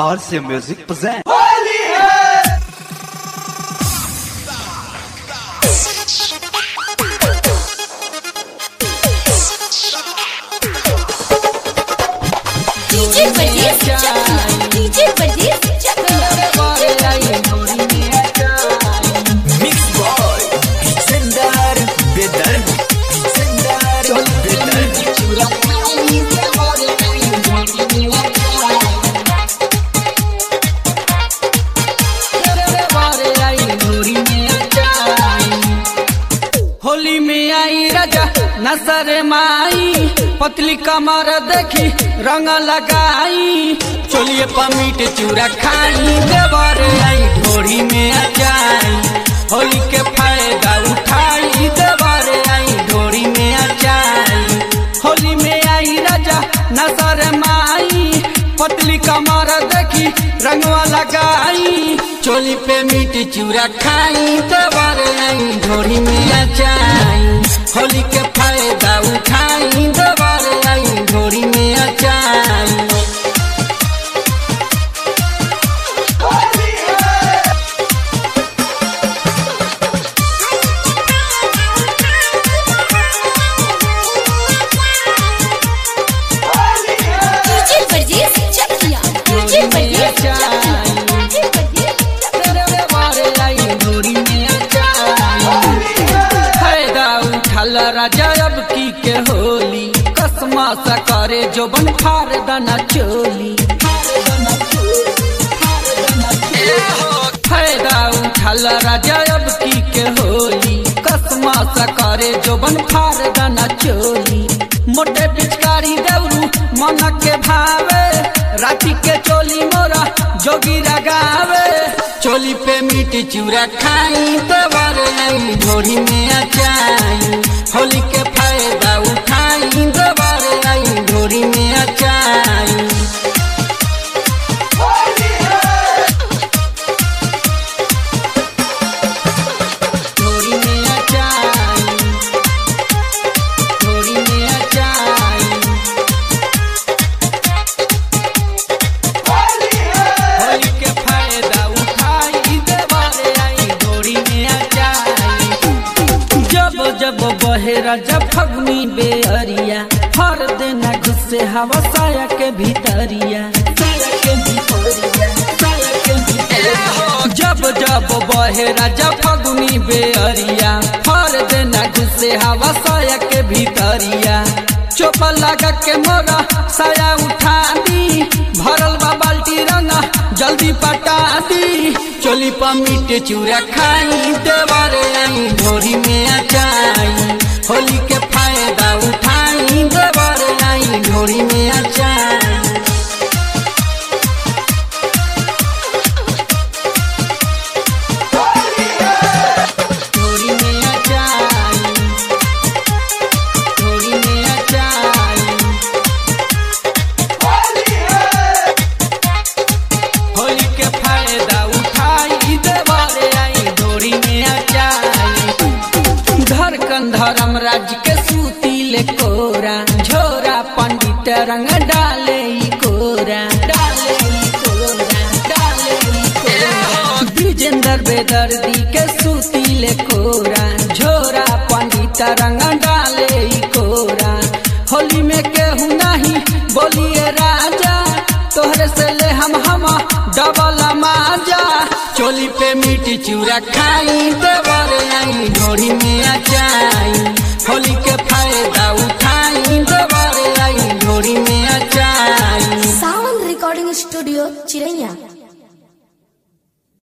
RC Music presents. DJ परदेस चकिया DJ परदेस चकिया Mix Boy, Sendar, Bedar, Sendar, Bedar. Holi में आई राजा नजर माई पतली कमर देखी रंग लगाई चोलिए पमीट चूरा खाई देवर आई ढोरी में आ जाई होली के फायदा उठाई देवर आई ढोरी में आ जाई होली में आई राजा नजर माई पतली कमर देखी रंगवा लगाई चोली पे मीट चूरा खाई देवर आई ढोरी में आ जाई होली के फायदा उठाई देवर आई ढोरी में आ जाई डीजे परदेस चकिया डीजे परदेस चकिया डीजे परदेस फायदा उठल राजा अब की के होली कसमा सा करे जो बन फार दना चोली फायदा उठल राजा अब की के होली कसमा सा करे जो बन फार दना चोली मोटे पिचकारी दौरू मन के भावे राती के चोली मोरा जोगी लगावे चोली पे मीट चूरा खाई देवर आई ढोरी में आ जाई होली के फायदा उठाई देवर आई ढोरी में आ जाई ढोरी में आ जाई ढोरी में आ जाई होली के फायदा उठाई देवारे आई डोरी में आ जाई जब जब बहेरा जब फगनी बेअरिया हर देना घुसे हवा साया के भीतरिया साया के भीतरिया साया के भीतरिया जब जब बहेरा जब फगनी बेअरिया हर देना घुसे हवा साया के भीतरिया चोपा लगा के मोरा साया उठा दी भरल बा बाल्टी रंगा जल्दी पटा दी चोली पर मीट चूरा खाई देवर आई ढोरी में आ जाई होली के फायदा उठाई देवर आई ढोरी में आ जाई ढोरी में आ जाई ढोरी में आ जाई होली के फायदा उठाई देवारे आई डोरी में आ जाई धड़कन धर्म राज के सूती ले कोरा झोरा पंडित रंग डाले ई कोरा डाले ई कोरा डाले ई कोरा विजेंद्र बेदर्दी के सूती ले कोरा झोरा पंडित रंग डाले ई कोरा होली में केहू नहीं बोलिए राजा तोहरे से ले हम हम डबल माजा चोली पे मीठी चूरा खाई देवर आई ढोरी में आ जाई होली के फायदा उठाई देवर आई ढोरी में आ जाई सावन रिकॉर्डिंग स्टूडियो चिरैया